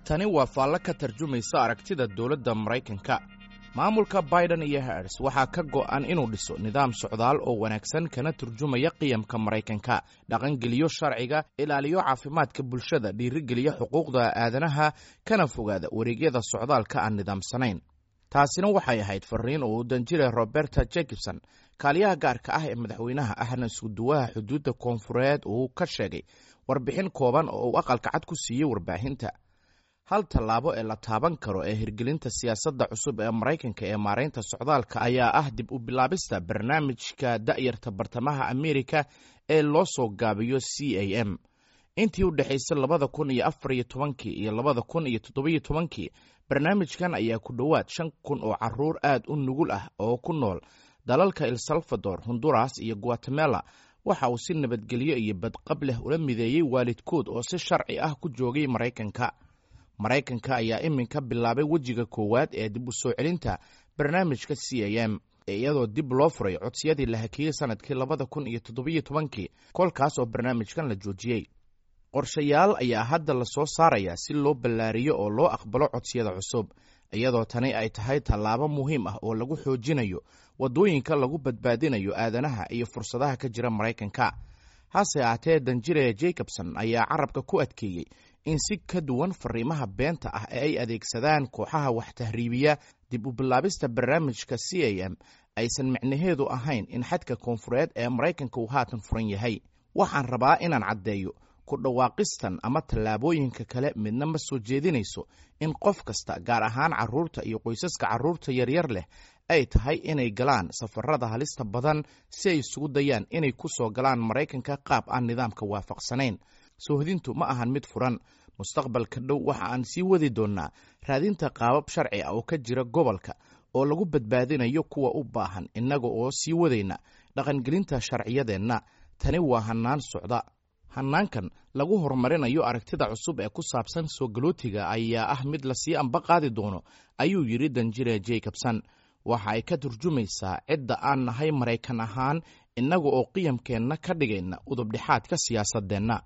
tani waa faallo ka tarjumaysa aragtida dowladda maraykanka maamulka biden iyo hers waxaa ka go'an inuu dhiso nidaam socdaal oo wanaagsan kana turjumaya qiyamka maraykanka dhaqangeliyo sharciga ilaaliyo caafimaadka bulshada dhiirigeliya xuquuqda aadanaha kana fogaada wareegyada socdaalka aan nidaamsanayn taasina waxay ahayd fariin uu danjire roberta jacobson kaaliyaha gaarka ah ee madaxweynaha ahna iskuduwaha xuduudda koonfureed uu ka sheegay warbixin kooban oo uu aqalka cad ku siiyey warbaahinta hal tallaabo ee la taaban karo ee hirgelinta siyaasadda cusub ee maraykanka ee maaraynta socdaalka ayaa ah dib u bilaabista barnaamijka da'yarta bartamaha amerika ee loo soo gaabiyo c a m intii u dhexaysay labada kun iyo afar iyo tobankii iyo labada kun iyo toddobiyo tobankii barnaamijkan ayaa ku dhowaad shan kun oo caruur aad u nugul ah oo ku nool dalalka el salvador honduras iyo guatemala waxa uu si nabadgelyo iyo badqab leh ula mideeyey waalidkood oo si sharci ah ku joogay maraykanka maraykanka ayaa iminka bilaabay wejiga koowaad ee dib u soo celinta barnaamijka c a m iyadoo dib loo furay codsiyadii la hakiyey sanadkii labada kun iyo toddobiyo tobankii kolkaas oo barnaamijkan la joojiyey qorshayaal ayaa hadda la soo saarayaa si loo ballaariyo oo loo aqbalo codsiyada cusub iyadoo tani ay tahay tallaabo muhiim ah oo lagu xoojinayo waddooyinka lagu badbaadinayo aadanaha iyo fursadaha ka jira maraykanka hase ahaatee danjire jacobson ayaa carabka ku adkeeyey in si ka duwan fariimaha beenta ah ee ay adeegsadaan kooxaha wax tahriibiya dib u bilaabista barnaamijka c a m aysan micnaheedu ahayn in xadka koonfureed ee maraykanka uu haatan furan yahay waxaan rabaa inaan caddeeyo ku dhawaaqistan ama tallaabooyinka kale midna ma soo jeedinayso in qof kasta gaar ahaan carruurta iyo qoysaska carruurta yaryar leh ay tahay inay galaan safarada halista badan si ay isugu dayaan inay ku soo galaan maraykanka qaab aan nidaamka waafaqsanayn soohdintu ma ahan mid furan mustaqbalka dhow waxa aan sii wadi doonnaa raadinta qaabab sharci ah oo ka jira gobolka oo lagu badbaadinayo kuwa u baahan innaga oo sii wadayna dhaqangelinta sharciyadeenna tani waa hannaan socda hannaankan lagu horumarinayo aragtida cusub ee ku saabsan soo galootiga ayaa ah mid lasii amba qaadi doono ayuu yidhi danjire jacobson waxa ay ka turjumaysaa cidda aan nahay maraykan ahaan innaga oo qiyamkeenna ka dhigayna udubdhexaadka siyaasadeenna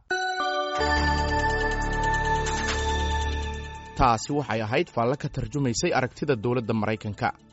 taasi waxay ahayd faallo ka tarjumaysay aragtida dowladda maraykanka